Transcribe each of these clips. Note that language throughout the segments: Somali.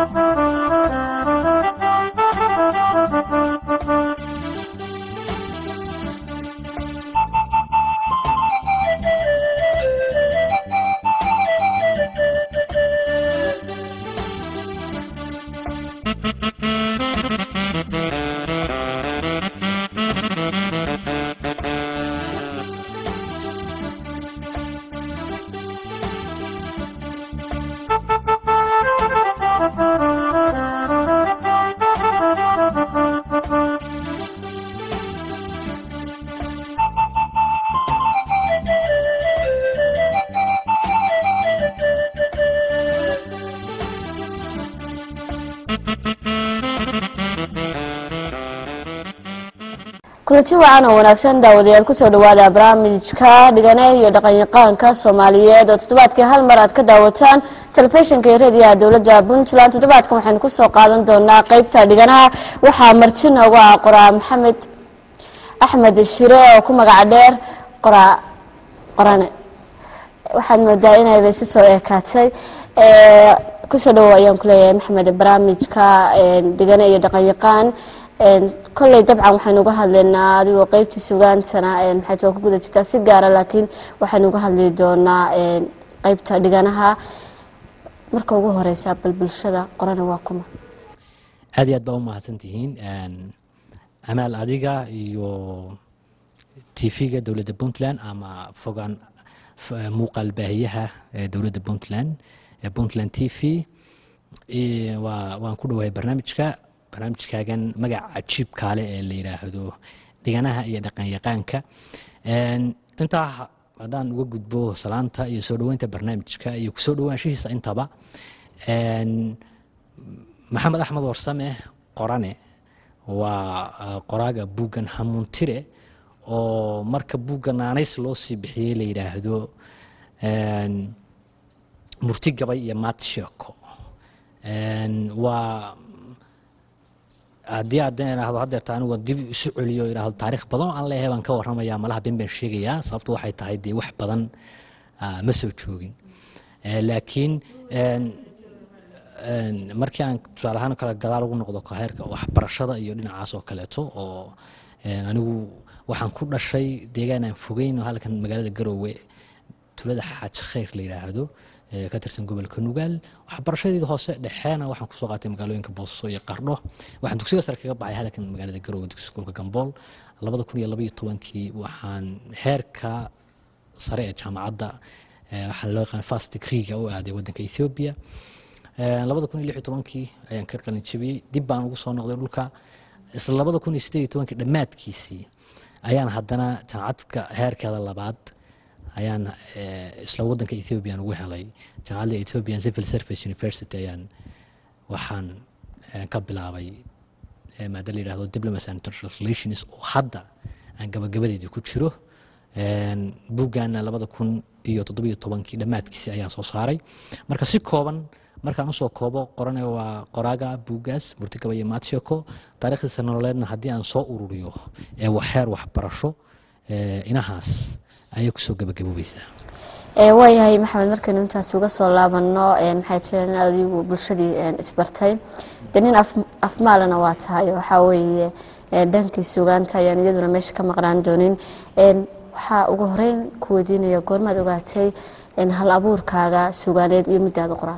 kulanti wacan oo wanaagsan daawadayaal kusoo dhawaada barnaamijka dhigane iyo dhaqanyaqaanka soomaaliyeed oo toddobaadkii hal mar aad ka daawataan telefishinka iyo rediyaha dowladda puntland toddobaadkan waxaynu kusoo qaadan doonaa qeybta dhiganaha waxaa marti noogu ah qoraa maxamed axmed shire oo ku magaca dheer qoraa qorane waxaad moodaa inayba si soo eekaatay kusoo dhawow ayaan kuleeyahay maxamed barnaamijka dhigane iyo dhaqanyaqaan kolley dabcan waxaynu uga hadlaynaa adigoo qeybtii sugaantana maxay too ku guda jirtaa si gaara laakiin waxaynu uga hadli doonaa qeybta dhiganaha marka ugu horeysa bal bulshada qorana waa kuma aad iyo aad baa u mahadsantihiin amaal adiga iyo tv-ga dowladda puntland ama fogaan muuqaal baahiyaha dowladda puntland puntland t v waan ku dhawahay barnaamijka barnaamijkaagan magaca cajiib kaale ee la yidhaahdo dhiganaha iyo dhaqanyaqaanka intaa haddaan uga gudbo salaanta iyo soo dhoweynta barnaamijka iyo kusoo dhowaanshihiisa intaba maxamed axmed warsame qorane waa qoraaga buuggan hamuuntire oo marka buugga naanays loo sii bixiyey la yidhaahdo murti gabay iyo maat sheeko waa haddii adan idhaahdo haddeerta anigu dib isu celiyo idhaahdo taarikh badan oo aan leeyahay baan ka warramayaa malaha ben baan sheegayaa sababtu waxay tahay dee wax badan ma soo joogin laakiin markii aan tusaale ahaan kale gadaal ugu noqdo heerka waxbarashada iyo dhinacaas oo kaleeto oo anigu waxaan ku dhashay deegaan aan fogeyn oo halkan magaalada garoowe tulada xaaji khayr la yidhaahdo ka tirsan gobolka nugaal waxbarashadeeda hoose dhexeena waxaan kusoo qaatay magaalooyinka booso iyo qardho waxaan dugsiga sare kaga baxay halkan magaalada garoowe dugsi iskuulka gambool labada kun iyo labaiyo tobankii waxaan heerka sare ee jaamacadda waxaa loo yaqaan fast degreega u aaday waddanka ethiopia labada kun iyo lix iyo tobankii ayaan ka qalin jabiyey dib baan ugu soo noqday dhulka isla labada kun iyo siddeed iyo tobankii dhammaadkiisii ayaan haddana jaamacadka heerkeeda labaad ayaan isla wadanka ethiopian ugu helay jaamacadda ethiopian civil service university ayaan waxaan ka bilaabay maada la yidhahdo diplomacy and international relations oo hadda aan gabagabadeedii ku jiro buuggaana labada kun iyo toddobiyo tobankii dhammaadkiisii ayaan soo saaray marka si kooban markaan usoo koobo qorane waa qoraaga buuggaas murtigaba iyo maatsheko taarikhdiisa nololeedna haddii aan soo ururiyo ee waxheer waxbarasho inahaas ayay kusoo gabagaboobaysaa waayahay maxamed markaynu intaas uga soo laabano maxay jireen adigu bulshadii isbartay de nin afmaalana waa tahay waxaa weeye dhankii sugaanta ayaan iyaduna meesha ka maqnaan doonin waxaa ugu horeyn ku weydiinaya goormaad ogaatay hal abuurkaaga sugaaneed iyo midaada qoraal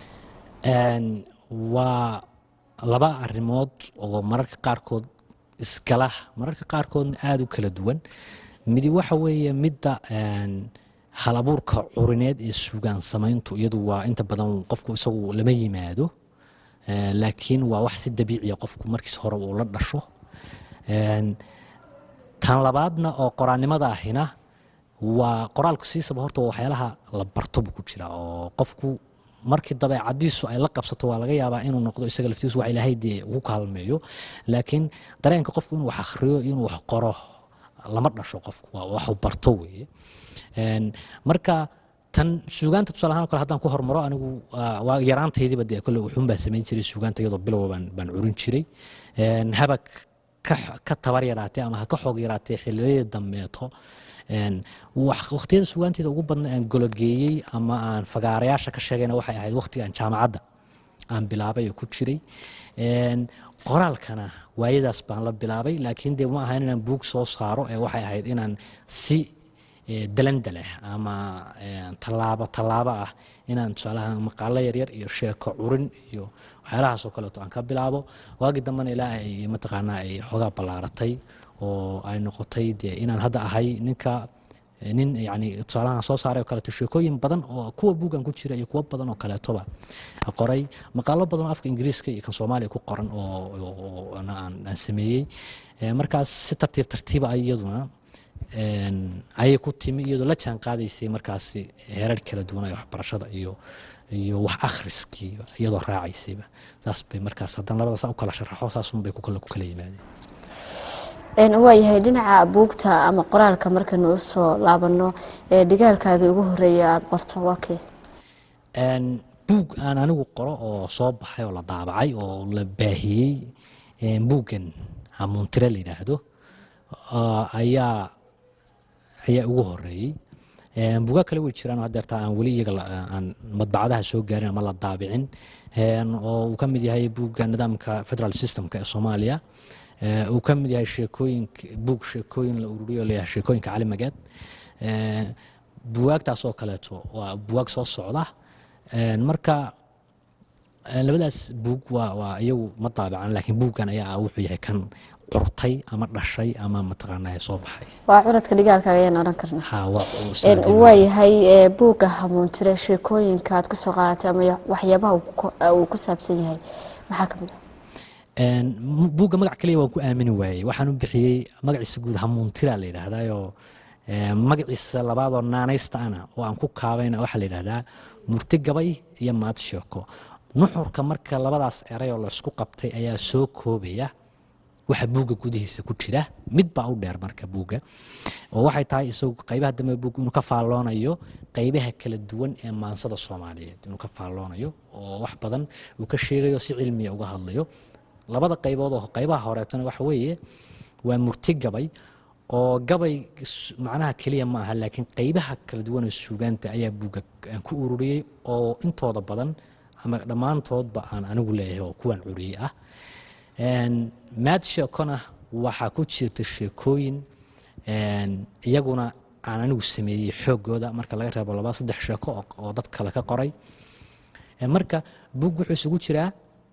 waa laba arrimood oo mararka qaarkood iskala mararka qaarkoodna aada u kala duwan midi waxa weeye midda hal abuurka curineed ee sugaan samayntu iyadu waa inta badan qofku isagu lama yimaado laakiin waa wax si dabiiciya qofku markiis hore uu la dhasho tan labaadna oo qoraannimada ahina waa qoraalku siisaba horta waxyaalaha la barto buu ku jira oo qofku markii dabeecadiisu ay la qabsato waa laga yaabaa inuu noqdo isaga laftiisu wax ilaahay dee ugu kaalmeeyo laakiin dareenka qofku inuu wax akhriyo inuu wax qoro lama dhasho qofku waa waxu barto weeye marka tan suugaanta tusaale ahaan kale haddaan ku hormaro anigu waa yaraantaydiiba dee kolle wuxuun baan samayn jiray suugaanta iyadoo bilowa baan baan curin jiray haba ka tabar yaraatee ama ha ka xoog yaraatee xilliyadii dambeeto waqtiyada sugaanteeda ugu badna aan gologeeyey ama aan fagaarayaasha ka sheegayna waxay ahayd waqtigaan jaamacadda aan bilaabay oo ku jiray Een, qoraalkana waayadaas baan la bilaabay laakiin dee ma ahayn inaan buug soo saaro ee waxay ahayd inaan si eh, dalandale ama eh, tallaabo tallaabo ah inaan tusaalaha maqaalo yaryar iyo sheeko curin iyo waxyaalahaas oo kaleeto aan ka bilaabo waagii dambena ilaa ay mataqaanaa ay xoogaa ballaaratay oo ay noqotay dee inaan hadda ahay ninka eh, nin yani tusaalahan soo saaray oo kaleeto sheekooyin badan oo kuwa buugan ku jira iyo kuwo badan oo kaleetoba qoray maqaalo badan oo afka ingiriiska iyo kan soomaaliya ku qoran oo oo- oo aan aan sameeyey Eh, markaas si tartiib tartiiba ay iyaduna een, ayay ku timi iyadoo la jaan qaadaysay markaasi heerar kala duwan ee waxbarashada iyo iyo wax akhriskiiba iyadoo raacaysayba saas bay markaas haddana labadaas aan u kala sharaxo saasunbay ku kala ku kala yimaadeen Een, waayahay dhinaca buugta ama qoraalka markaynu usoo laabano ee dhigaalkaagii ugu horeeya aada qorto waa kee Een, buug aan anigu qoro oo soo baxay oo la daabacay oo la baahiyey een, buuggan hamuuntire la yidhaahdo ah, ayaa ayaa ugu horeeyey Een, buugaa kale way jiraan oo haddeerta aan weli iyaga la- aan madbacadaha soo gaarin ama la daabicin Een, oo uu ka mid yahay buugga nidaamka federal systemka ee soomaaliya Ee, uu ka mid yahay sheekooyinka buug sheekooyin la ururiyo leeyahay sheekooyinka cali mageed Ee, buwaagtaas oo kaleeto waa buwaag soo socda Een, marka een, labadaas buug waa waa iyagu ma daabacan laakiin buuggan ayaa ah wuxuu yahay kan curtay ama dhashay ama mataqaanaa soo baxay waa curadka dhigaalkaaga ayaan odhan karnaa ha waa uu Een, sanadii waayahay ee, buugga hamuuntire sheekooyinka aad kusoo qaadatay ama ya- waxyaabaha uu ku- uu ku saabsan yahay maxaa ka mid ah Een, m- buugga magac kaliya waan ku aamini waayey waxaan u bixiyey magaciisa guud hamuuntira la yidhaahdaayoo ee, magaciisa labaadoo naanaysta ana oo aan ku kaabayna waxaa la yidhahdaa murti gabay iyo maad sheeko nuxurka marka labadaas eray oo laysku qabtay ayaa soo koobaya waxa buugga gudihiisa ku jira mid baa u dheer marka buugga oo waxay tahay isagu qaybaha dambe buugga inuu ka faalloonayo qaybaha kala duwan ee maansada soomaaliyeed inuu ka faalloonayo oo wax badan uu ka sheegayo si cilmiya uga hadlayo labada qaybood oo qaybaha horeetona waxa weeye waa murti gabay oo gabay s- macnaha keliya ma aha laakiin qaybaha kala duwan ee suugaanta ayaa buugga aan ku ururiyey oo intooda badan ama dhammaantoodba aan anigu leeyahay oo kuwan curiyey ah Een, maad sheekona waxaa ku jirta sheekooyin een, iyaguna aan anigu sameeyey xoogooda marka laga reebo laba saddex sheeko oo- oo dad kale ka qoray Een, marka buug wuxuu isugu jiraa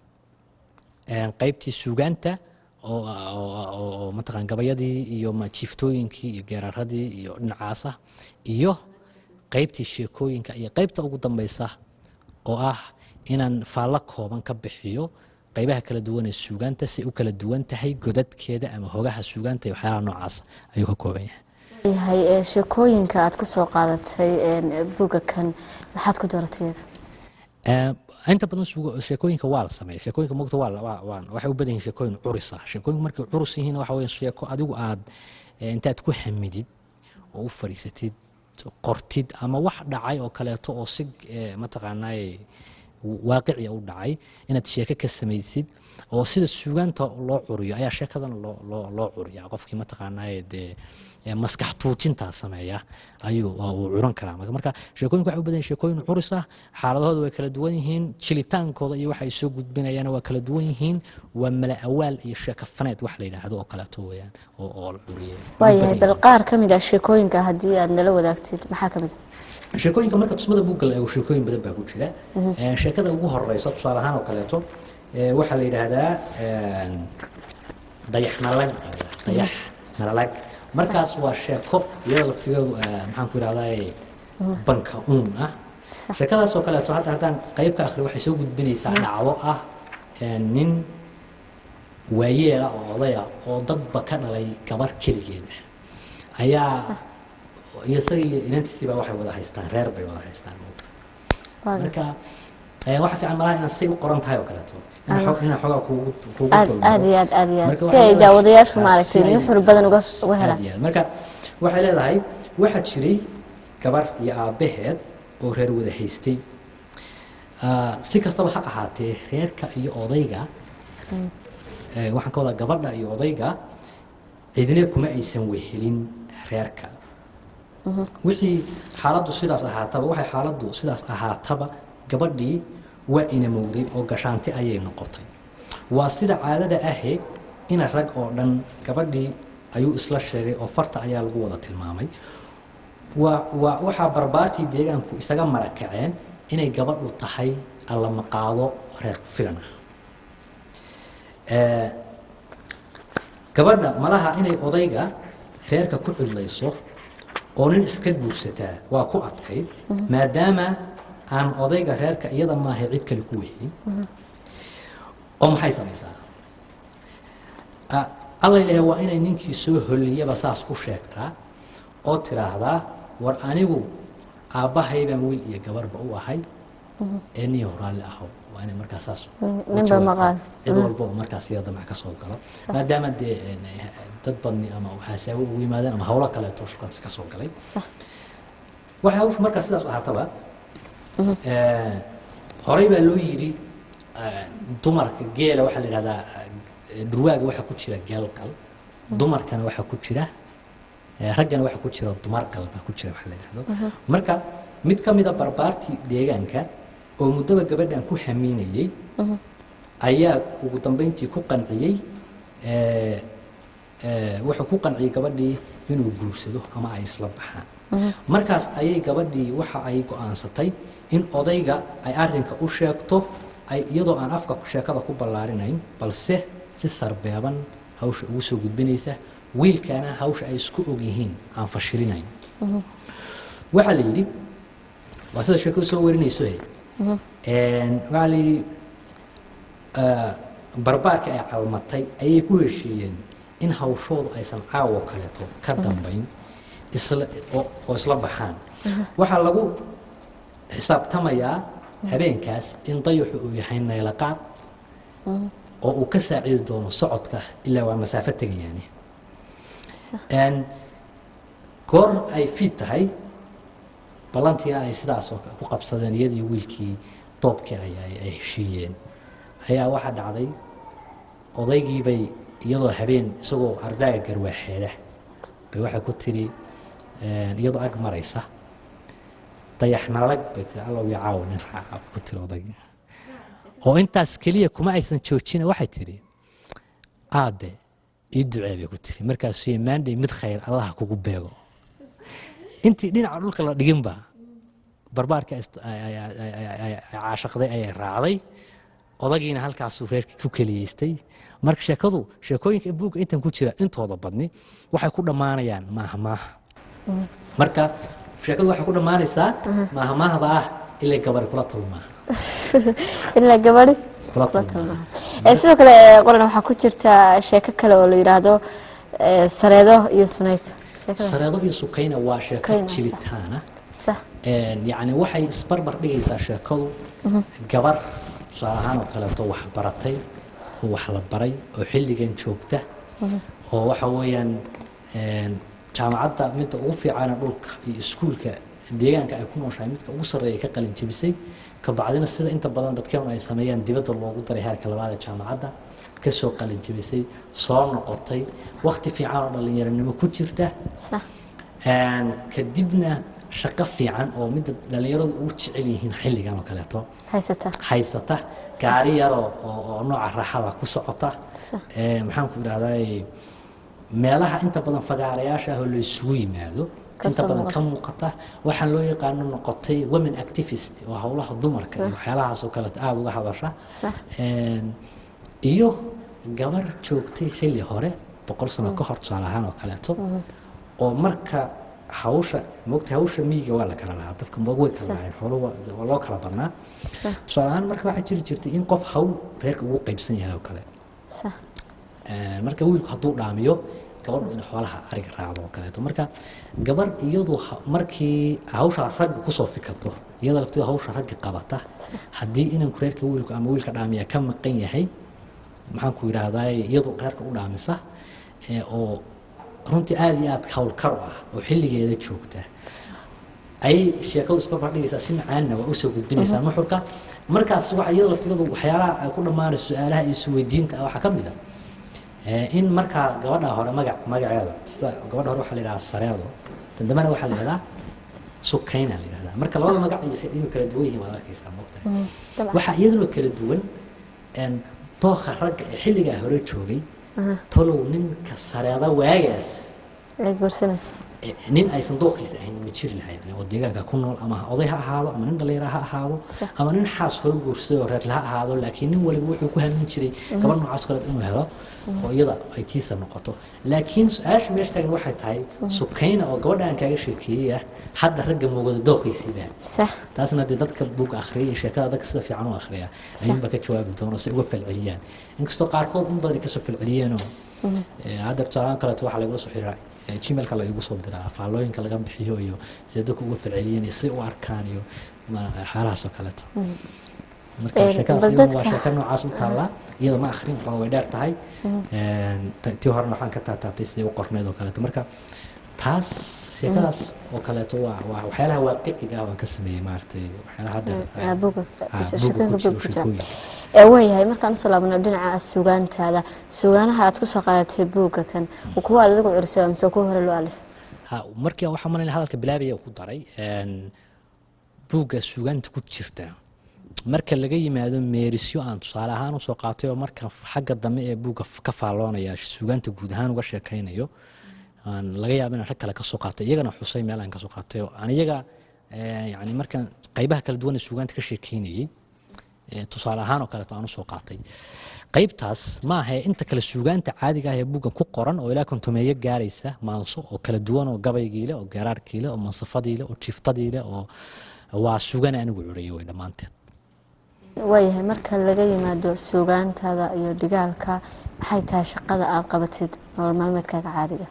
een, qaybtii suugaanta oo oo- oo oo mataqaan gabayadii iyo ma- jiiftooyinkii iyo geeraradii iyo dhinacaasa iyo qaybtii sheekooyinka iyo qaybta ugu dambeysa oo ah inaan faallo kooban ka bixiyo qaybaha kala duwan ee suugaanta si ay u kala duwan tahay godadkeeda ama hogaha suugaanta iyo waxyaalaha noocaas ayuu ka kooban yahay yahay ee, sheekooyinka aad kusoo qaadatay een, buugga kan maxaad ku dooratay iyaga? Ee, inta badan suugo- sheekooyinka waa la sameeya sheekooyinka mogta waa la- waa- waa- waxay u badan yihiin sheekooyin curus ah sheekooyinka markay curus yihiin waxa weeye sheeko adigu aad eh, intaad ku hamidid oo u fariisatid qortid ama wax dhacay oo kaleeto oo si eh, mataqaanaaye waaqiciya u dhacay inaad sheeko ka samaysid oo sida suugaanta loo curiyo ayaa sheekadana loo loo loo curiya qofkii mataqaanaaye dee ee maskax tuujintaa sameeya ayuu waa uu curan karaa marka marka sheekooyinku waxay u badan yihiin sheekooyin curis ah xaaladahooda way kala duwan yihiin jilitaankooda iyo waxa ay soo gudbinayaan waa kala duwan yihiin waa mala awaal iyo sheeko faneed wax la yidhaahdo oo kaleeto weeyaan oo oo la curiyay waayahay bal qaar ka mid ah sheekooyinka haddii aad nala wadaagtid maxaa ka mid ah sheekooyinka marka tusmada buugga la eego sheekooyin badan baa ku jira Ee, sheekada ugu horeysa tusaale ahaan oo kaleeto ee, waxaa la yidhaahdaa een, dayax nalag dayax nalag markaas waa sheeko iyada laftigeedu ee, maxaan ku idhahdaa banka uun ah sheekadaas oo kaleeto hadda haddaan qayb ka akhri waxay soo gudbinaysaa dhacdo ah ee, nin waayeela oo odaya oo dadba ka dhalay gabar keligeeda ayaa iyo isaga iyo inantiisiiba waxay wada haystaan reer bay wada haystaan moogta Waa marka eh, waxa fiican malaha inaan say u qoran tahay oo kaleeto inaan xog- inaan xoogaa kuugu kuugu aad dulmaro. aad iyo aad aad iyo aad Marka si waxay ay leedahay- daawadayaashu ah, maaragtay si ay- nuxur badan uga uga aad helaan iyo aad. marka waxay leedahay waxaa jiray gabar iyo aabbaheed oo reer wada haystay Ah, si kastaba ha ahaatee reerka iyo odayga eh, waxaan ka wadaa gabadha iyo odayga cidina kuma aysan wehelin reerka wixii xaaladdu sidaas ahaataba waxay xaaladdu sidaas ahaataba gabadhii waa inamowday oo gashaanti ayay noqotay waa sida caadada ahee ina rag oo dhan gabadhii ayuu isla sheegay oo farta ayaa lagu wada tilmaamay waa waa waxaa barbaartii deegaanku isaga marakaceen inay gabadhu tahay allamaqaado reer ku filan ah gabadha malaha inay odayga reerka ku cidlayso oo nin iska guursataa waa ku adkayd maadaama aan odayga reerka iyada maahay cid kale ku wehyin oo maxay samaysaa alla ilaah waa inay ninkii soo holliyaba saas ku sheegtaa oo tiraahdaa war anigu aabbahay baan wiil iyo gabarba u ahay ee niyo raalli aho waa inay markaas saas ninba maqaan cid walba oo markaas iyada damac ka soo galo maadaama dee dad badni ama xasaawo ugu yimaadeen ama hawlo kaleeto shukaansi ka soo galay sax waxay hawshu markaas sidaas ahaataba horey baa loo yidhi dumarka geela waxaa la yidhahdaa dhurwaaga waxaa ku jira geelgal dumarkana waxaa ku jira raggana waxaa ku jira dumargal baa ku jira waxa la yidhahdo marka mid ka mida barbaartii deegaanka oo muddaba gabadhan ku hamiinayey ayaa ugu dambeyntii ku qanciyey wuxuu ku qanciyey gabadhii inuu guursado ama ay isla baxaan markaas ayay gabadhii waxa ay go-aansatay in odayga ay arinka u sheegto ay iyadoo aan afka sheekada ku ballaarinayn balse si sarbeeban hawsha ugu soo gudbinaysa wiilkana hawsha ay isku og yihiin aan fashilinayn waxaa la yidhi waa sida sheekadu soo warinayso waxaa la yidhi barbaarka ay calmatay ayay ku heshiiyeen in hawshoodu aysan caawo kaleeto ka dambayn isla oo isla baxaan waxaa lagu xisaabtamayaa habeenkaas in dayaxu uu yahay naylaqaad oo uu ka saacidi doono socodka ilaa waa masaafo tegayaani goor ay fiid tahay ballantiina ay sidaasoo ku qabsadeen iyadii wiilkii doobkii ay ay heshiiyeen ayaa waxaa dhacday odaygiibay iyadoo habeen isagoo ardaaga garwaaxeeda bay waxay ku tiri iyadoo ag maraysa dayax nalag bay tiri allow ya caawo nin raaca ku tiri odaygi oo intaas keliya kuma aysan joojina waxay tiri aabe ii ducee bay ku tiri markaasuu yamaandhay mid khayr allaha kugu beego intii dhinaca dhulka la dhiginba barbaarka caashaqday ayay raacday odagiina halkaasuu reerkii ku keliyeystay marka sheekadu sheekooyinka buugga intan ku jira intooda badni waxay ku dhammaanayaan maaha maaha marka sheekadu waxay ku dhammaanaysaa maaha maahda ah ilay gabari kula talmaaha ilaa gabadhi kula kula talmaaha talmaa sidoo kale qoran waxaa ku jirta sheeko kale oo la yidhaahdo sareedo iyo sunayka sheekada sareedo iyo sukayna waa sheeko Sukayna, sax. jibitaana sax yacni waxay isbarbar dhigaysaa sheekadu gabar tusaale ahaan oo kaleeto wax baratay oo wax la baray oo xilligan joogta oo waxa weeyaan jaamacadda midda ugu fiicana dhulka iyo iskuulka deegaanka ay ku nooshahay midka ugu sarreeya ka qalin jebisay kabacdina sida inta badan dadkeenu ay sameeyaan dibadda loogu daray heerka labaad ee jaamacadda kasoo qalin jebisay soo noqotay wakti fiican oo dhallinyaronimo ku jirta sax kadibna shaqo fiican oo midda dhallinyaradu ugu jecel yihiin xilligan oo kaleeto haysata haysata gaari yaroo oo oo nooca raaxada ku socota Sax. ee, maxaan ku idhahdaa meelaha inta badan fagaarayaasha ah oo la isugu yimaado Ka inta soo badan ka muuqata. muuqata waxaan loo yaqaano noqotay women activist oo howlaha dumarka iyo waxyaalahaas oo kaleeto aada uga hadasha sax Een, iyo gabar joogtay xilli hore boqol sano ka hor tusaale ahaan oo kaleeto oo marka hawsha moogta hawsha miyiga waa la kala lahaa dadka moog way kala Sax. lahayn xoolo waa waa loo kala badnaa sax tusaale ahaan marka waxaa jiri jirtay in qof hawl reerka ugu qaybsan yahay oo kale sax Een, marka wiilku hadduu dhaamiyo gabadhu in xoolaha ariga raacdo oo kaleeto marka gabar iyadu ha- markii hawsha ragga kusoo fikato iyada lafteeda hawsha ragga qabata haddii inanku reerka wiilku ama wiilka dhaamiya ka maqan yahay maxaan ku yidhaahdaa iyadu reerka u dhaamisa ee, oo runtii aada iyo aada hawlkar u ah oo xilligeeda joogta ayay sheekadu isbarbar dhigaysaa si macaanna waa usoo gudbinaysaa nuxurka markaas waxa iyada laftigadu waxyaalaha ay ku dhammaanayso su-aalaha iyo isweydiinta ah waxaa ka mid a ee, in markaa gabadha hore magac magaceeda sida gabadha hore waxaa la yidhahaa sareedo tan dambena waxaa la yidhahdaa sukayna la yidhahdaa marka labada magac iyo inuu kala duwan yihiin waad arkaysaa moogtahay dabcan waxaa iyaduna kala duwan een, dooqa ragga ee xilligaa hore joogay tolow ninka sareeda waagaas ay guursanaysa eh, nin aysan dooqiisa ahayn ma jiri lahayn oo deegaanka ku nool ama oday ha ahaado ama nin dhallinyaro ha ahaado Sax. ama nin xaas hore guursaday oo reerle ha ahaado laakiin nin waliba wuxuu ku hamin jiray gabar noocaas kale inuu helo oo iyada ay tiisa noqoto laakiin su-aasha meesha taagan waxay tahay sukayna oo gabadha aan kaaga sheekeeyey ah hadda ragga moogada dooqiisiibaa sax taasna dee dadka buugga akhriyay iyo sheekada dadka sida fiican u akhriya ayuunbaa ka jawaabi doono si uga falceliyaan inkastoo qaarkood in badan ay kasoo falceliyeenoo eh, hadda tusaalaan kaleeto waxaa lagula soo xiriiraa eh, gmailka laigu soo diraa faallooyinka laga bixiyo iyo sida dadku uga falceliyeen iyo si u arkaan iyo ma- xaalahaas oo kaleeto marka Een, sheekadaas bal iyaduna waa dadka- sheeko noocaas u taallaa iyada ma akhrin waxaa way dheer tahay Een, ta- tii horena waxaan ka taataabtay sidii u qorneyd oo kaleeto marka taas sheekadaas oo kaleeto waa waa waxyaalaha waaqiciga ah waan ka sameeyey maaragtay waxyaalaha hadda Ah, buugga ku ah, jira, buugga sheekooyinka ku jiro buugga ku jira. sheekooyin ee waayahay markaan usoo laabno dhinaca suugaantaada suugaanaha aad kusoo qaadatay buugga kan kuwa aad adigu curisay mise kuwa hore loo alif ha markii waxaa malayna hadalka bilaabaya ku daray een, buugga suugaanta ku jirta marka laga yimaado meerisyo aan tusaale ahaan usoo qaatay oo marka xagga dambe ee buugga f- ka faalloonaya suugaanta guud ahaan uga sheekaynayo aan laga yaabo inaan rag kale kasoo qaatay iyagana xusay meel aan kasoo qaatay oo aan iyaga eh, yani markaan qaybaha kala duwan ee suugaanta ka sheekaynayey eh, tusaale ahaan oo kaleeto aan usoo qaatay qaybtaas ma ahe inta kale suugaanta caadiga ah ee buuggan ku qoran oo ilaa kontomeeyo gaaraysa maanso oo kala duwan oo gabaygiile oo geeraarkiile oo mansafadiile oo jiiftadiile oo waa suugaan anigu curiyay way dhammaanteed waayahay marka laga yimaado suugaantaada iyo dhigaalka maxay tahay shaqada aad qabatid nolol maalmeedkaaga caadiga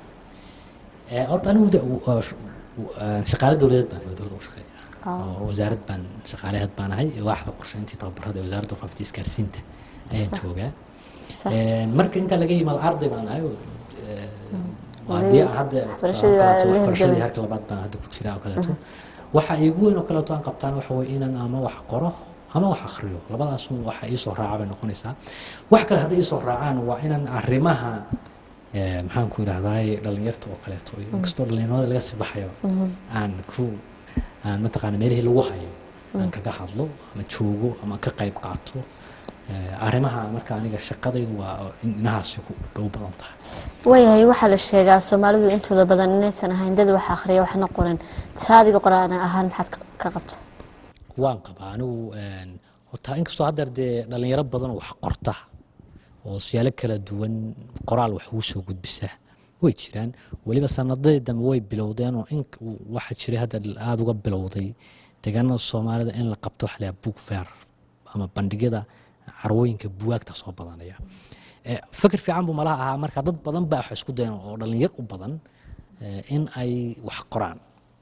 Eh, horta anigu de- u- uh, sh- u- uh, shaqaale dowladeed baan ahay, dowladda u shaqeeya Ah. oo wasaarad baan shaqaaleheed baan ahay waaxda qorsheyntii tababarada ee wasaaradda faafinta isgaarsiinta ayaan Sax. joogaa Sax. Een, marka inta laga yimaado arday baan ahay oo, eh, waa Weli dee aan hadda waxbarashadii tusaale waa kaleeto, la waxbarashadii hirgelin. harka labaad baan hadda ku jira oo kaleeto waxa iigu weyn oo kaleeto aan qabtaan waxa weye inaan ama wax qoro ama wax akhriyo labadaas waxa ii soo raaca bay noqonaysaa wax kale hadday ii soo raacaan waa inaan arrimaha eh, maxaan ku idhahdaay dhalinyarta oo kaleeto iyo inkastoo dhalinyarada laga sii baxayo aan ku aan mataqaana meelihii lagu hayo aan kaga hadlo ama joogo ama ka qayb qaato Eh, arrimaha marka aniga shaqadaydu waa in inahaasi ku u badan tahay waayahay waxaa la sheegaa soomaalidu intooda badan inaysan ahayn dad wax akhriya waxna qorin saadiga qoraan ahaan maxaad ka- ka qabta waan qabaa anigu een, horta inkastoo haddeer dee dhalinyaro badan oo wax qorta oo siyaalo kala duwan qoraal wax ugu soo gudbisa way jiraan weliba sanadadii dambe way bilowdeen oo in waxaa jiray hadda aada uga bilowday deegaanada soomaalida in la qabto waxa la yidhaha book fair ama bandhigyada carwooyinka buwaagta soo badanaya Eh, fikir fiican buu malaha ahaa marka dad badan baa wax isku dayan oo dhalinyar u badan eh, in ay wax qoraan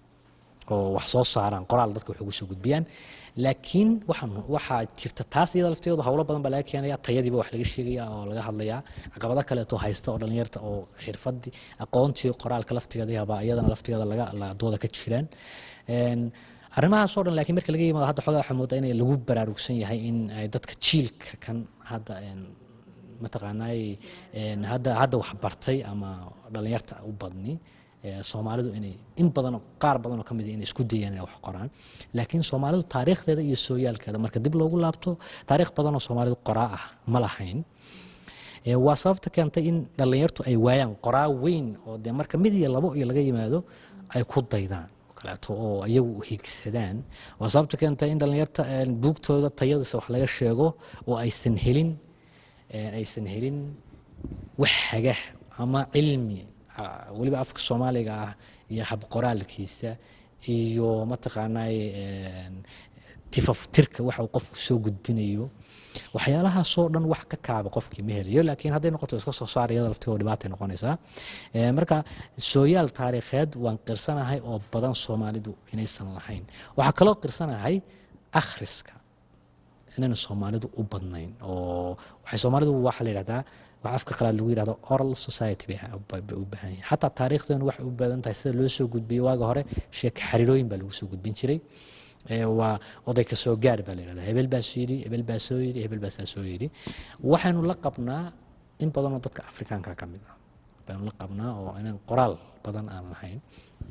oo wax soo saaraan qoraal dadka wax ugu soo gudbiyaan laakiin waxaan waxaa jirta taas iyada lafteedu howlo badan baa laga keenaya tayadiiba wax laga sheegaya oo laga hadlayaa caqabado kaleeto haysta oo dhalinyarta oo xirfadii aqoontii qoraalka laftigeeda yaba iyadana laftigeeda laga la- dooda ka jiraan Een, arrimahaasoo dhan laakiin marka laga yimaado hadda xogaa waxaa moodaa in lagu baraarugsan yahay in ay dadka jiilka kan hadda een, mataqaanay een, hadda hadda wax bartay ama dhalinyarta u badni ee, soomaalidu inay in badan oo- qaar badan oo ka mid ah inay isku dayaan inay wax qoraan laakiin soomaalidu taariikhdeeda iyo sooyaalkeeda marka dib loogu laabto taariikh badan oo soomaalidu qoraa ah ma lahayn Ee, waa sababta keentay in dhalinyartu ay waayaan qoraa weyn oo dee marka mid iyo labo iyo laga yimaado ay ku daydaan oo kaleeto oo iyagu higsadaan waa sababta keentay in dhalinyarta een, buugtooda tayadiisa wax laga sheego oo aysan helin een, aysan helin wax haga ama cilmi ah, weliba afka soomaaliga ah iyo habqoraalkiisa iyo mataqaanay een, tifaftirka waxa uu qofku soo gudbinayo waxyaalahaasoo dhan wax ka kaaba qofkii ma helayo laakiin hadday noqoto iska soo saar iyada laftigoo dhibaatay noqonaysaa Eh, marka sooyaal taariikheed waan qirsanahay oo badan soomaalidu inaysan lahayn waxaa kaloo qirsanahay akhriska inayna soomaalidu u badnayn oo waxay soomaalidu waxaa la yidhahdaa waxa afka qalaad lagu yidhahdo oral society bay ha- bay bay u baahan yihiin xataa taariikhdeenu waxay u badan tahay sida loo soo gudbiyo waaga hore sheeka xariirooyin baa lagu soo gudbin jiray Ee, waa oday ka soo gaar baa la yidhahdaa hebel baa soo yidhi hebel baa soo yidhi hebel baa saa soo yidhi waxaynu la qabnaa in badanoo dadka afrikaanka ka mid ah baynu la qabnaa oo inaan qoraal badan aan lahayn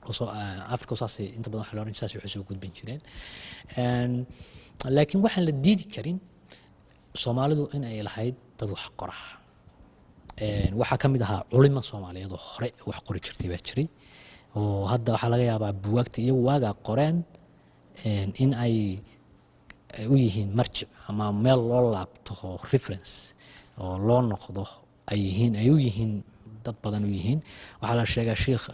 oo africa saasay inta badan waxa la oran saas waxay soo gudbin jireen laakiin waxaan la diidi karin soomaalidu in ay lahayd dad wax qora waxaa ka mid ahaa culimo soomaaliyeed oo hore wax qori jirtay baa jiray oo hadda waxaa laga yaabaa buwaagta iyagu waagaa qoreen in ay u yihiin marjic ama meel loo laabto oo reference oo loo noqdo ay yihiin ay u yihiin dad badan u yihiin waxaa la sheegaa sheikh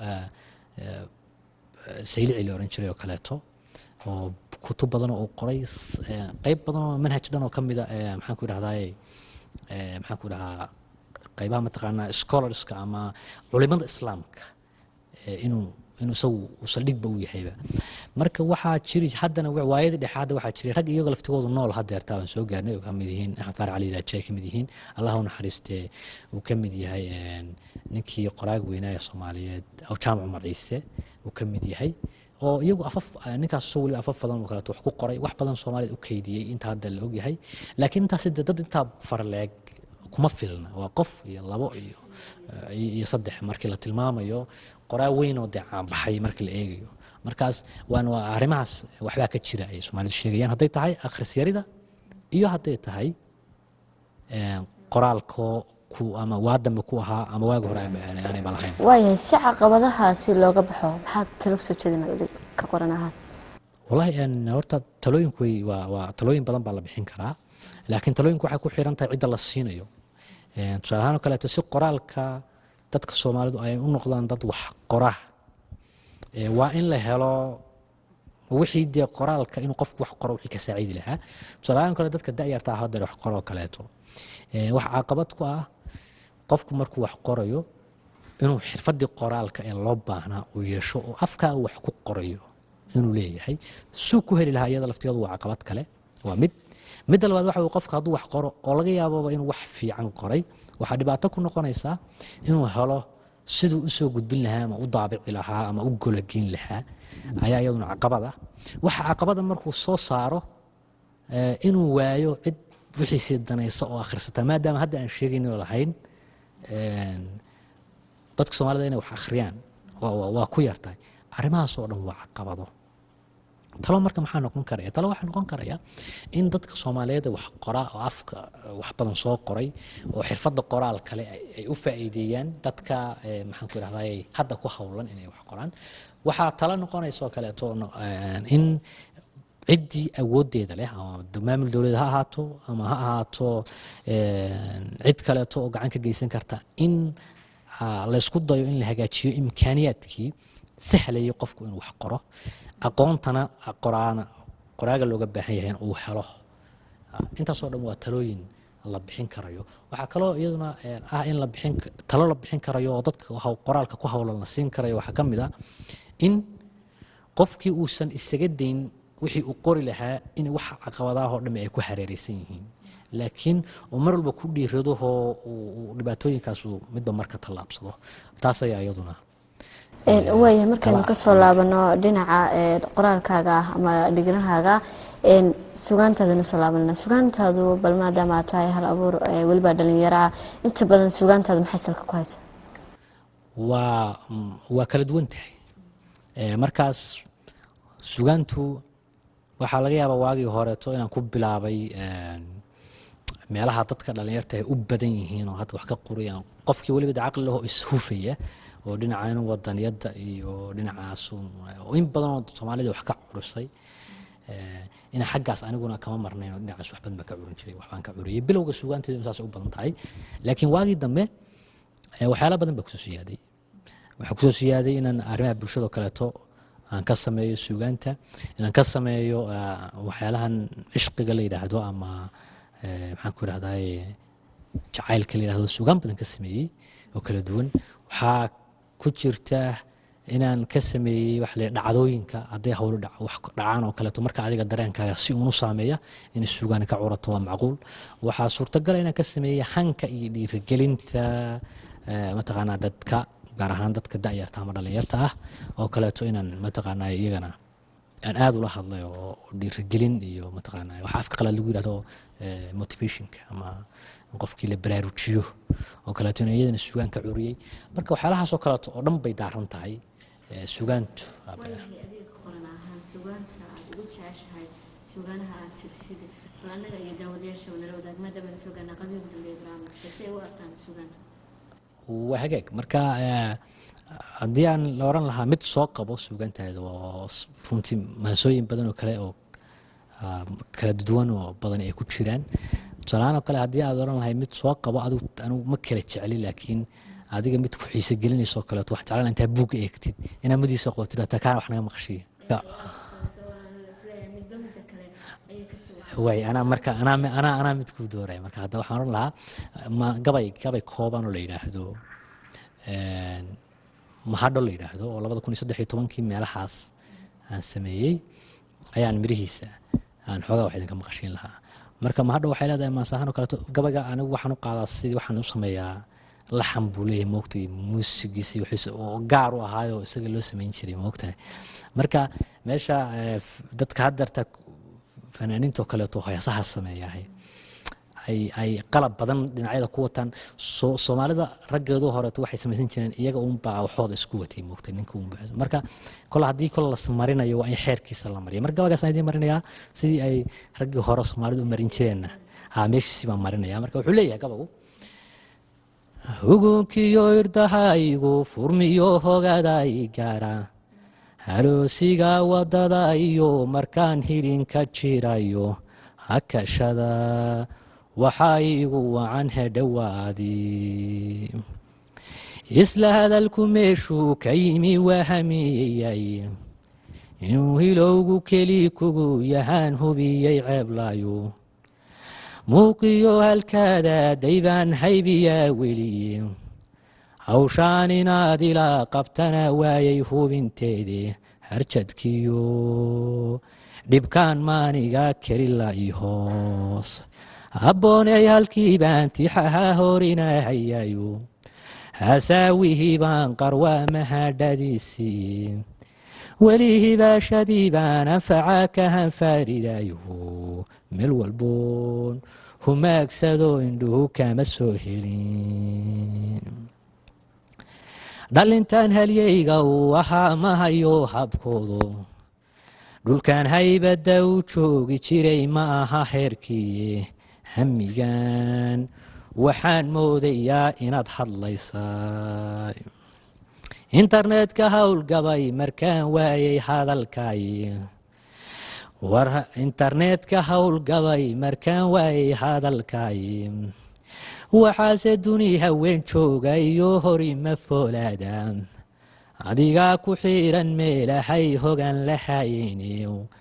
saylici la oran jiray oo kaleeto oo kutub badan oo uu qoray qeyb badan oo manhaj dhan oo ka mida maxaan ku idhahdaye maxaan ku idhahaa qaybaha mataqaanaa scholarska ama culimada islaamka inuu inuu isagu uu saldhigba u yahayba marka waxaa jiri haddana waayadii dhexe hadda waxaa jiray rag iyaga laftigoodu nool hadeertaa aan soo gaarnay oo ka mid yihiin axmed faarac cali daaji ay ka mid yihiin allah u naxariistee uu ka mid yahay ninkii qoraag weynaa ee soomaaliyeed aw jaamac umar ciise uu ka mid yahay oo iyagu afaf ninkaas soo weliba afaf badan oo kaleeto wax ku qoray wax badan soomaaliyad u keydiyey inta hadda la ogyahay laakiin intaas dad intaa farleeg kuma filna waa qof iyo labo iyo iyo saddex markii la tilmaamayo qoraa weyn oo dee caanbaxay markii la eegayo markaas waan waa arrimahaas waxbaa ka jira ay soomaalidu sheegayaan hadday tahay akhrisyarida iyo hadday tahay qoraalko ku ama waadamba ku ahaa ama waagi hore aanayba lahayn waayahay si caqabadahaasi looga baxo maxaad talo soo jeedinad adig ka qoran ahaan wallahi horta talooyinku waa waa talooyin badan baa la bixin karaa laakiin talooyinku waxay ku xiran tahay cidda la siinayo tusaale ahaan oo kaleeto si qoraalka dadka soomaalidu ay u noqdaan dad wax qora waa in la helo wixii dee qoraalka inuu qofku wax qoro wixii ka saacidi lahaa tusaale ahaan kale dadka da'yarta ah hadda wax qoroo kaleeto wax caqabad ku ah qofku markuu wax qorayo inuu xirfadii qoraalka ee loo baahnaa uu yeesho oo afkaa uu wax ku qorayo inuu leeyahay suu ku heli lahaa iyada laftigeedu waa caqabad kale waa mid midda labaad waxa uu qofka hadduu wax qoro oo laga yaababa inuu wax fiican qoray waxaa dhibaato ku noqonaysaa inuu helo siduu usoo gudbin lahaa ama u daabici lahaa ama u golageyn lahaa ayaa iyaduna caqabad ah waxa caqabada markuu soo saaro inuu waayo cid wixiisii danaysa oo akhrisata maadaama hadda aan sheegaynoo lahayn dadka soomaalida inay wax akhriyaan waa ku yartahay arrimahaas oo dhan waa caqabado talo marka maxaa noqon karaya talo waxaa noqon karaya in dadka soomaaliyeed wax qoraa oo afka wax badan soo qoray oo xirfadda qoraal kale ay u faa'iideeyaan dadka maxaan ku idhahday hadda ku howlan inay wax qoraan waxaa talo noqonaysa oo kaleeto in ciddii awooddeeda leh ama maamul dowlad ha ahaato ama ha ahaato cid kaleeto oo gacan ka geysan karta in laysku dayo in la hagaajiyo imkaaniyaadkii sahlayay qofku inuu wax qoro aqoontana qoraana qoraaga looga baahan yahay in uu helo intaasoo dhan waa talooyin la bixin karayo waxaa kaloo iyaduna ah in la bixin talo la bixin karayo oo dadka qoraalka ku howlan la siin karayo waxaa ka mid ah in qofkii uusan isaga dayn wixii uu qori lahaa in wax caqabadaahoo dhamme ay ku hareereysan yihiin laakiin uu mar walba ku dhiiradahoo dhibaatooyinkaas uu midba marka tallaabsado taas ayaa iyaduna waaya markaynu kasoo laabano dhinaca qoraalkaaga ah ama dhignahaaga sugaantaadana soo laabanana sugaantaadu bal maadaama aad tahay hal abuur weliba dhalinyaraa inta badan sugaantaadu maxay salka ku haysaa waa waa kala duwan tahay markaas sugaantu waxaa laga yaabaa waagii horeeto inaan ku bilaabay meelaha dadka dhalinyarta ay u badan yihiin oo hadda wax ka qorayaan qofkii weliba de caqli lahoo ishufaya oo dhinacan wadaniyadda iyo dhinacaas oo in badan oo soomaalida wax ka curisay ina xaggaas aniguna kama marnayn oo dhinacaas waxbadan baan ka curin jiray waxbaan ka curiyay bilowga sugaanteedu saasay u badan tahay laakiin waagii dambe waxyaala badan baa kusoo siyaaday waxaa kusoo siyaaday inaan arrimaha bulshada oo kaleeto aan ka sameeyo sugaanta inaan ka sameeyo waxyaalahan cishqiga la yidhaahdo ama maxaan ku idhahdaye jacaylka la yidhahdo sugaan badan ka sameeyey oo kala duwan waxaa ku jirta inaan ka sameeyey wax la dhacdooyinka hadday howlo wax dhacaan oo kaleeto marka adiga dareenkaaga si uunu saameeya inay suugaani ka curato waa macquul waxaa suurtagala inaan ka sameeyey hanka iyo dhiirigelinta mataqaanaa dadka gaar ahaan dadka da'yarta ama dhalinyarta ah oo kaleeto inaan mataqaanaa iyagana aan aada ula hadlay oo dhiirigelin iyo mataqaanaa waxa afka qalaad lagu yidhahdo motivationka ama qofkii la baraarujiyo oo kaleeto in iyadana sugaan ka curiyey marka waxyaalahaas oo kaleeto oo dhan bay daaran tahay eh, sugaantu aa badan. waayahay adiga ka qoran ahaan sugaanta aad ugu jeceshahay sugaanaha aad tirsida bal annaga iyo daawadayaashaba nala wadaag maadaama na soo gaarnaa qabiil ugu dambeeya barnaamijka si ay u arkaan sugaanta waa hagaag marka eh, haddii aan la oran lahaa mid soo qabo suugaantaada oo s- runtii maansooyin badan oo kale oo ah, kala duwan oo badan ay ku jiraan tusaalahaan oo kale haddii aad oran lahay mid soo qabo adigu anigu ma kala jecli laakiin adiga mid ku xiise gelinayso oo kaleeto wax jeclaan intaa buugga eegtid inaa madiisa qabatid taa kaana wax naga maqshiya waay anaa marka anaa anaa anaa mid kuu dooraya marka hadda waxaan oran lahaa ma gabay gabay kooban oo la yidhaahdo een, mahadho la yidhaahdo oo labada kun iyo saddex iyo tobankii meelahaas aan sameeyey ayaan mirihiisa aan xoogaa wax idinka maqashiin lahaa marka mahadho waxay leedahay maasahan oo kaleeto gabayga anigu waxaan u qaadaa sidii waxaan u sameeyaa laxan buu leeyahay moogtay muusigiisi wixiisa oo gaar u ahaayoo isaga loo samayn jiray moogtahay marka meesha eh, f- dadka haddeerta fanaaniinta oo kaleeto heesaha sameeyahay ay ay qalab badan dhinacyada ku wataan soo soomaalida raggeedu horeeto waxay samaysan jireen iyaga uunbaa waxooda isku watay moogtay ninka uunba marka kole haddii kole las marinayo waa in xeerkiisa la mariya marka gabagaas aan idiin marinayaa sidii ay raggii hore soomaalidu u marin jireenna ha meeshiisii baan marinaya marka wuxuu leeyahay gabagu hugunkiyo irdahaygu furmiyo hogaday gaara haloosiga wadada iyo markaan hilinka jirayo hakashada waxaa igu wacan hedhowaadi isla hadalku meeshuu ka yimi waa hamiyeyay inuu hilowgu keli kugu yahaan hubiyey ceeblayo muuqiyo halkaada daybaan haybiyaa weli hawshaan inaad ilaa qabtana waayay hubinteede harjadkiyo dhibkaan maaniga kelila i hoos abbooney halkii baan tixaha horinahayayo hasaawihii baan qarwaa mahadhadiisii weli hibaashadii baan anfaca ka hanfaaridayo meel walboon humaagsado indhuhu kama soo helin dhalintan halyeyga uu ahaa mahayo habkoodo dhulkan haybadda u joogi jiray ma aha heerkii hamigan waxaan moodayaa inaad hadlaysaa internetka howlgabay markaan waayay hadalkay war internetka howlgabay markaan waayay hadalkay waxaase duni haween jooga iyo horima foolaada adigaa ku xiiran meelahay hogan lahayni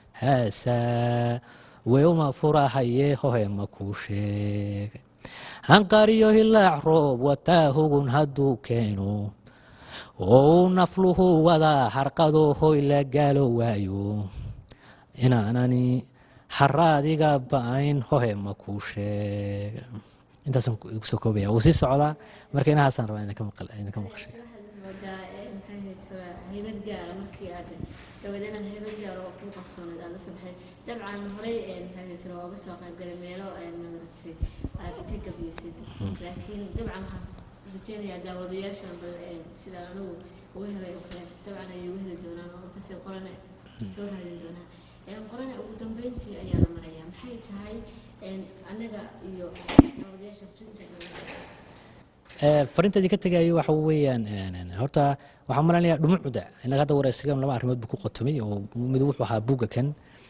haasaa weuma furahaye hohema kuu sheeg hanqariyo hilaac roob wataa hugun hadduu keeno oo uu nafluhu wadaa harqado hoy la gaalo waayo inaanani haraadiga ba-ayn hohema kuu sheeg intaasaan igu soo koobaya wuu sii socdaa marka inahaasaan rabaa idinka maqal- idinka maqashay moodaa maxay ahayd tura haybad gaara markii aad gabadh inaad haybad gaara oo kuu qarsooneed aad la soo baxday dabcan horey maxay ahayd tura ooga soo qaybgalay meelo madaragtay aad ka gabaysid laakiin dabcan waxaan rajeynayaa daawadayaashan bal sidaan anigu uga helay oo kale dabcan ayay uga heli doonaan oo kasii qorane soo raadin doonaan qorane ugu dambeyntii ayaa la marayaa maxay tahay anaga iyo daawadayaasha frinta Eh, fariinta idinka tegayo waxa weeyaan een, horta waxaan maleynayaa dhumucda inaga hadda wareysigan laba arrimood buu ku qotomay oo mid wuxuu ahaa buugga kan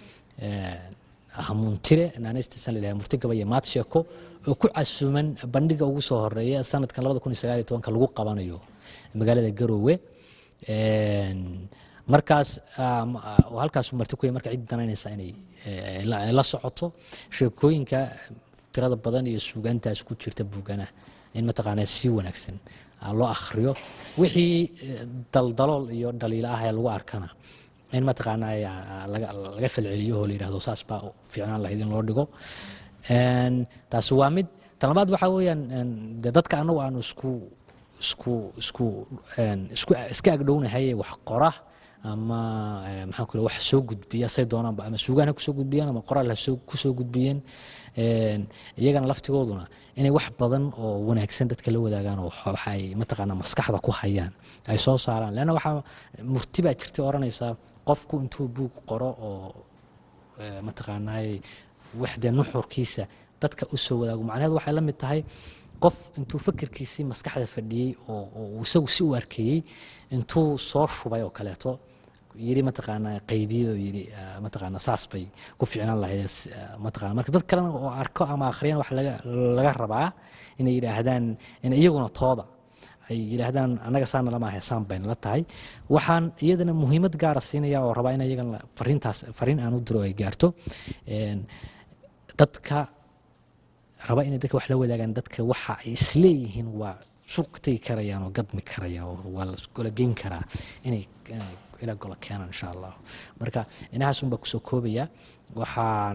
hamuuntire naanaystiisan la murti gaba iyo maad sheeko oo ku casuuman bandhiga ugu soo horeeya sanadkan labada kun iyo sagaal iyo tobanka lagu qabanayo magaalada garoowe Een, markaas ah, ma- ah, oo halkaasuu marti ku yahay marka cid danaynaysa inay eh, la la socoto sheekooyinka tirada badan iyo suugaantaas ku jirta buugana in mataqaanaa si wanaagsan ah, loo akhriyo wixii eh, daldalool iyo dhaliilo ah ee lagu arkana in mataqaanaa ah, laga laga falceliyo oo la yidhahdo saas baa u fiicnaan lahayd in loo dhigo Een, taasi waa mid tan labaad waxaa weeyaan een, dee dadka annagu aanu isku isku isku een, isku iska agdhownahay wax qora ama eh, maxaan ku wax soo gudbiya say doonaanba ama suugaan ha kusoo gudbiyaan ama qoraal ha soo- kusoo gudbiyeen Een, iyagana laftigooduna inay wax badan oo wanaagsan dadka la wadaagaan oo waxa waxa ay mataqaanaa maskaxda ku hayaan ay soo saaraan leanna waxaa murti baa jirtay odhanaysaa qofku intuu buug qoro oo eh, mataqaanaaye wax dee nuxurkiisa dadka u soo wadaago macnaheedu waxay la mid tahay qof intuu fikirkiisii maskaxda fadhiyey oo oo uu isagu si u arkayey intuu soo shubay oo kaleeto yiri mataqaanaa qaybiyey oo yiri ah, mataqaanaa saas bay ku fiicnaan lahayd s- ah, mataqaanaa marka dad kalena oo arko ama akhriyana waxa laga laga rabaa inay yidhaahdaan in iyaguna tooda ay yidhaahdaan annaga saana lama ahay saan bayna la tahay waxaan iyadana muhiimad gaara siinaya oo rabaa in iyagana fariintaas fariin aan u diro ay gaarto Een, dadka raba inay dadka wax la wadaagaan dadka waxa ay isleeyihiin waa suuq tegi karayaan oo gadmi karaya oo waa la gola geyn karaa inay inay ila gola keenaan insha allah marka inahaas unbaa kusoo koobaya waxaan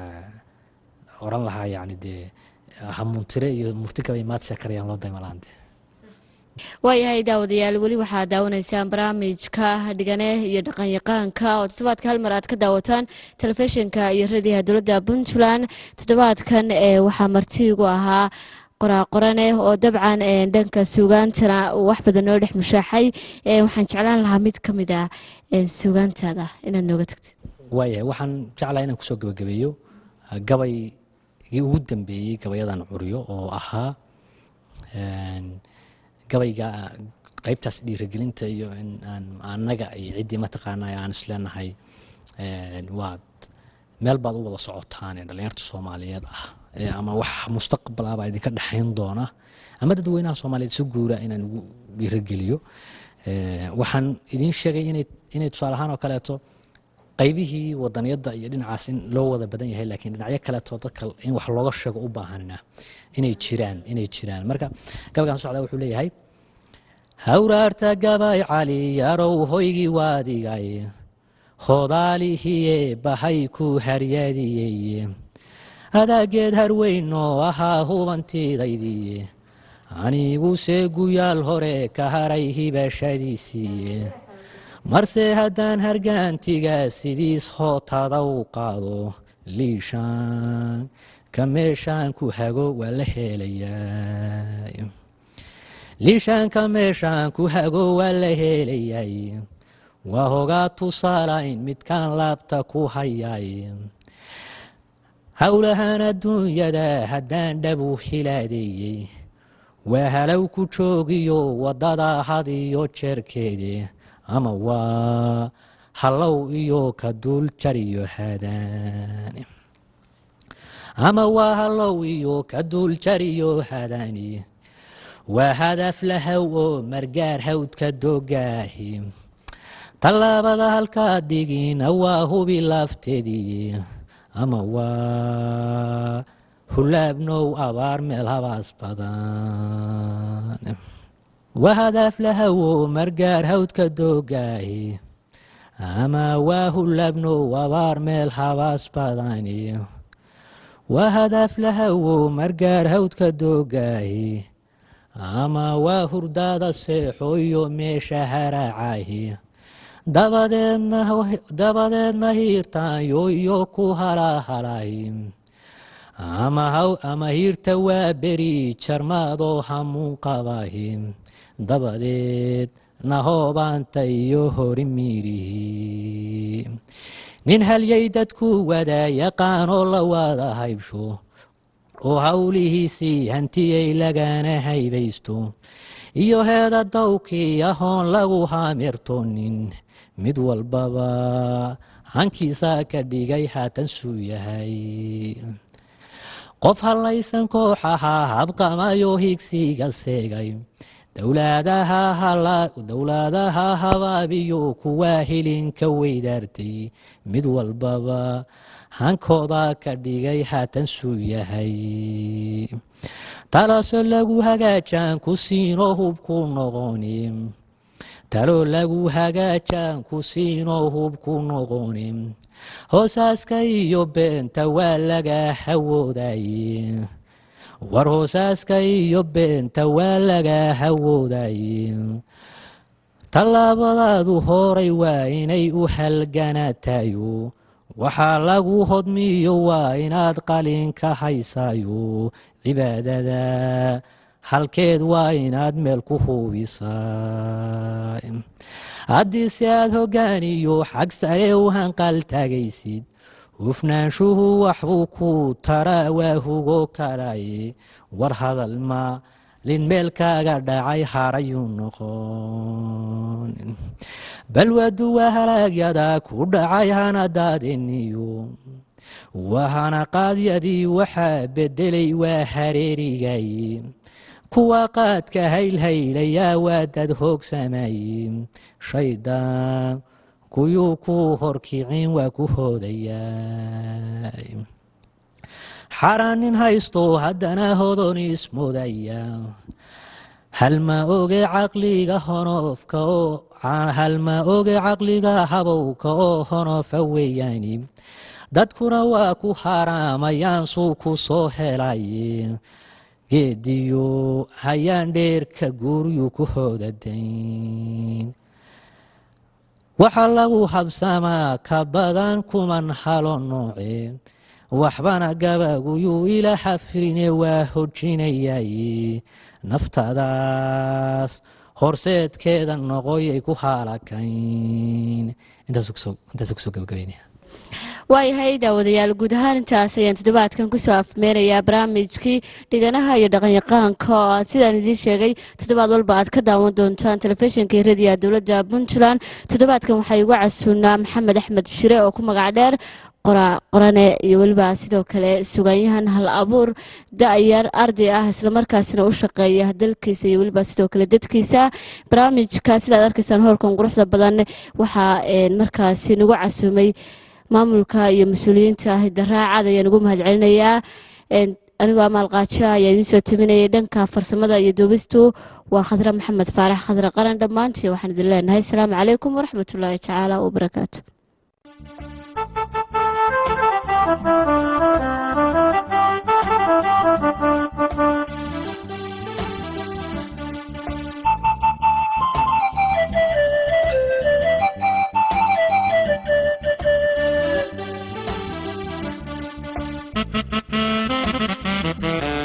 eh, oran lahaa yacni dee hamuuntire iyo murti kaba imaad sheekarayaan loo daymalaante waayahay daawadayaal weli waxaad daawanaysaan barnaamijka dhigane iyo dhaqanyaqaanka oo toddobaadka hal mar aad ka daawataan telefishinka iyo radiyaha dowladda puntland toddobaadkan ee waxaa martiigu ahaa qoraaqorane oo dabcan ee, dhanka suugaantana uu wax badan noo dhex mushaaxay ee, waxaan jeclaan lahaa mid ka mid ah ee, suugaantaada inaad nooga tagtid waayahay waxaan jeclahay inaan kusoo gabagabeeyo ah, gabaygii ugu dambeeyey gabayadan curyo oo ahaa een, gabayga ah, qaybtaas dhiirigelinta iyo in aan annaga iyo ciddii mataqaanaa aan isleenahay een, waad meel baad u wada socotaan ee dhallinyarta soomaaliyeed ah ee ama wax mustaqbal ah baa idinka dhexayn doona ama dadweynaha soomaaliyeed si guura inaan ugu dhiirigeliyo Ee, waxaan idiin sheegay inay inay tusaale ahaan oo kaleeto qaybihii wadaniyadda iyo dhinacaas in loo wada badan yahay laakiin dhinacyo kaleeto dadka in wax looga sheego u baahanina inay jiraan inay jiraan marka gabaygan socda wuxuu leeyahay hawraarta gabay cali yarow hoygii waadigay hodaalihiye bahay ku haryadiyeye adaageed harweyn oo ahaa hubantiidaydiye aniguse guyaal hore ka haray hibashadiisiiye marse haddaan hargaantiga sidiis hootada u qaado liishaan ka meeshaan ku hago waa la helayaa liishaanka meeshaan ku hago waa la helayay waa hogaa tusaalayn midkaan laabta ku hayay howlahan adduunyada haddaan dhabu hilaadeeyey waa halow ku joogiyo waddada had iyo jeerkeede ama waa hallow iyo ka duul jariyo hadaani ama waa hallow iyo ka duul jariyo hadaani waa hadaf lahow oo margaar hawdka dogaahi tallaabada halkaa digina waa hubi lafteedii ama waa hulaabnow abaar meel habaas badan waa hadaaf lahawo margaar hawdka dogaahi ama waa hulaabnow abaar meel habaas badani waa hadaaf lahawo margaar hawdka dogaahi ama waa hurdaada seexo iyo meesha haraacahi dabadeedna dabadeedna hiirtaanyo iyo ku halahalahi ama haw ama hiirta waa beri jarmaadoo hamuun qabahi dabadeed nahoobaanta iyo hori miirihi nin halyay dadku wada yaqaanoo la wada haybsho oo howlihiisii hantiyay lagana haybaysto iyo heeda dawkii ahoon lagu haamirtonin mid walbaba hankiisa ka dhigay haatan suu yahay qof hallaysan koox ahaa habqamayo higsiga seegay dowlaadaha habaabiyo kuwaa hilinka weydaartay mid walbaba hankooda ka dhigay haatan suu yahay talaasoo lagu hagaajaan ku siinoo hubku noqoni taloo lagu hagaajaan ku siinoo hubku noqoni hoosaaska iyo beenta waa laga hawoodaye war hoosaaska iyo beenta waa laga hawoodaye tallaabadaadu horay waa inay u halganatayo waxaa lagu hodmiyo waa inaad qalinka haysaayo cibaadada halkeed waa inaad meel ku hubisaa haddii si aad hogaaniyo xag sare u hanqal taagaysid hufnaanshuhu waxbuu ku taraa waa hugo kalaye war hadal maalin meel kaaga dhacay harayuu noqon balwadu waa halaagyada ku dhacay hanadaadeniyo wahana qaadyadii waxaa bedelay waa hareerigay kuwa qaadka haylhaylayaa waa dad hoogsamaye shaydaan kuyuu ku horkicin waa ku hoodayaa xaraanin haysto haddana hodon ismudaya halma oge caqliga honoofka oo halma oge caqliga habowka oo honofa weeyaani dadkuna waa ku haraamayaan suu ku soo helaye geediyo hayaan dheerka guuryu ku hoodadayn waxaa lagu habsamaa ka badan kuman halo nooceen waxbana gabaguyuu ila xafrine waa hojinayaye naftadaas horseedkeeda noqoyay ku haalakayn intaas kusoo gabagabeynaya waayahay daawadayaal guud ahaan intaas ayaan toddobaadkan kusoo afmeenayaa barnaamijkii dhiganaha iyo dhaqanyaqaanka oo aad sidaan idiin sheegay toddobaad walba aad ka daawan doontaan telefishinka iyo radiyaha dowladda puntland toddobaadkan waxaa igu casuunaa maxamed axmed shire oo ku magac dheer qorane iyo weliba sidoo kale sugaanyahan hal abuur da-yar arday ah islamarkaasina u shaqeeya dalkiisa iyo weliba sidoo kale dadkiisa barnaamijka sidaad arkaysaan howlkan quruxda badan waxaa markaasi nagu casuumay maamulka iyo mas-uuliyiinta hidaraacad ayaan ugu mahad celinayaa anigoo amaal qaajo ayaa idiin soo taminayay dhanka farsamada iyo duubistu waa khadre maxamed faarax khadre qaran dhammaantii waxaan idin leenahay asalaamu calaykum waraxmatullaahi tacaala wabarakaatu Thank you.